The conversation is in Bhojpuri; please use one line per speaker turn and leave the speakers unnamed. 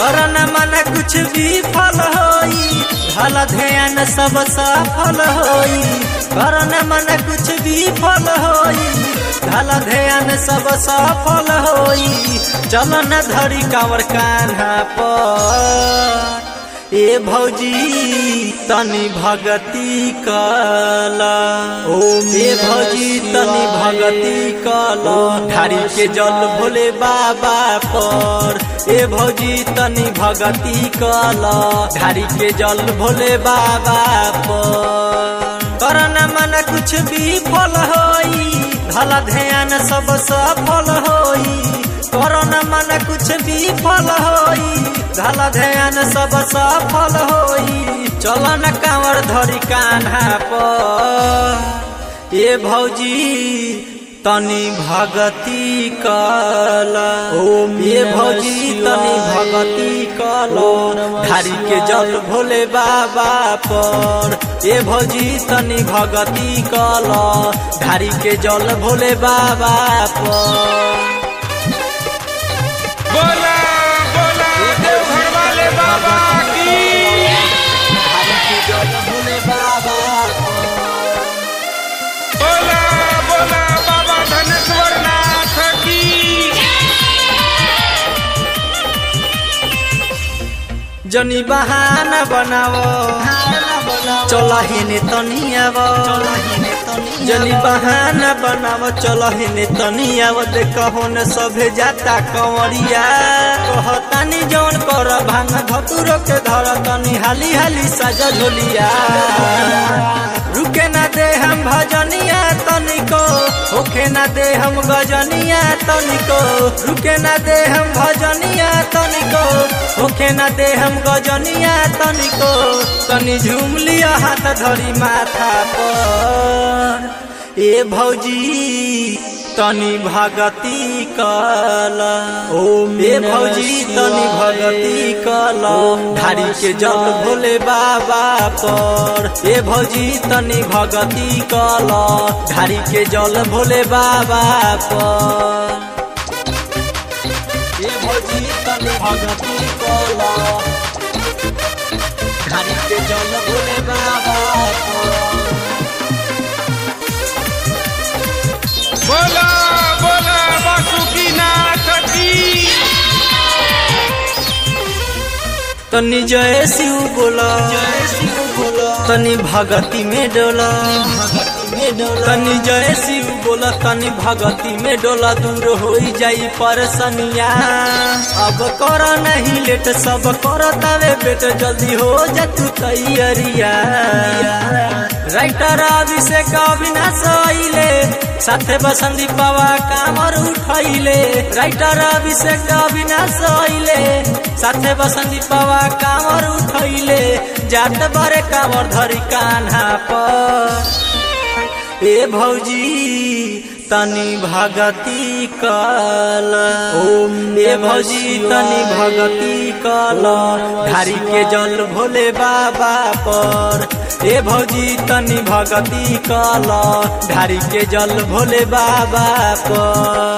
करना मन कुछ भी फल होई भला ध्यान सब सफल होई करना मन कुछ भी फल होई भला ध्यान सब सफल होई चल न धरी कावर कान्हा पर ए भौजी तनी भगती कला
ओम
ए भौजी तनी भगती कला ढारी के जल भोले बाबा पर ए भौजी तनी भगती कला ढारी के जल भोले बाबा पर करना मन कुछ भी फल होई भला ध्यान सब सफल होई करना मन कुछ भी फल होई भला ध्यान सब सफल होई चल न कांवर धरी कान्हा पर ए भौजी तनी भगती कला
ओम
ये
नमः
भौजी तनी
शिवाय।
भगती कला
ओम नमः
ढारी के
शिवाय।
जल भोले बाबा पर ए भौजी तनी भगती कला ढारी के जल भोले बाबा पर
बोला बोला देवघर वाले बाबा की
ढारी के जल भोले बाबा पर
बोला बोला बाबा धनेश्वर नाथ की
जनी बहाना बनावो चल हेने तनी आव जनी बहाना बनावो चल हेने तनी आव देखो न सभे जाता कंवरिया कहतानी जौन कर भांग धतुरो के धर तनी हाली हाली साजा झोलिया रुके ना दे हम भजनिया तनिको होखे ना दे हम गजनिया तनिको रुके ना दे हम भजनिया तनिको होखे ना दे हम गजनिया तनिको तनी झूम लिया हाथ धरी माथा पर ए भौजी तनी भगती कला
ओम
ए
नमः
भौजी तनी
शिवाय।
भगती कला
ओम नमः
ढारी के जल
शिवाय।
भोले बाबा पर ए भौजी तनी भगती कला ढारी के जल भोले बाबा पर ए भौजी तनी भगती कला ढारी के जल भोले बाबा पर
बोला बोला बासुकी नाथ की
तनी जय शिव बोला तनी भगती में डोला तनी जय शिव बोला तनी भगती में डोला दूर हो जाई परसनिया अब कर नहीं लेट सब कर तवे बेट जल्दी हो जा तू तैयारिया राइटर अभिषेक अविनाश अइले साथे बसंती बाबा कामर उठैले राइटर अभिषेक अविनाश अइले साथे बसंती बाबा कामर उठैले जात बरे कामर धरी कान्हा पर ए भौजी तनी भगती कल
ओम
ए
नमः
भौजी
शिवाय।
तनी भगती कल
ओम नमः
ढारी के
शिवाय।
जल भोले बाबा पर ए भौजी तनी भगती कल ढारी के जल भोले बाबा पर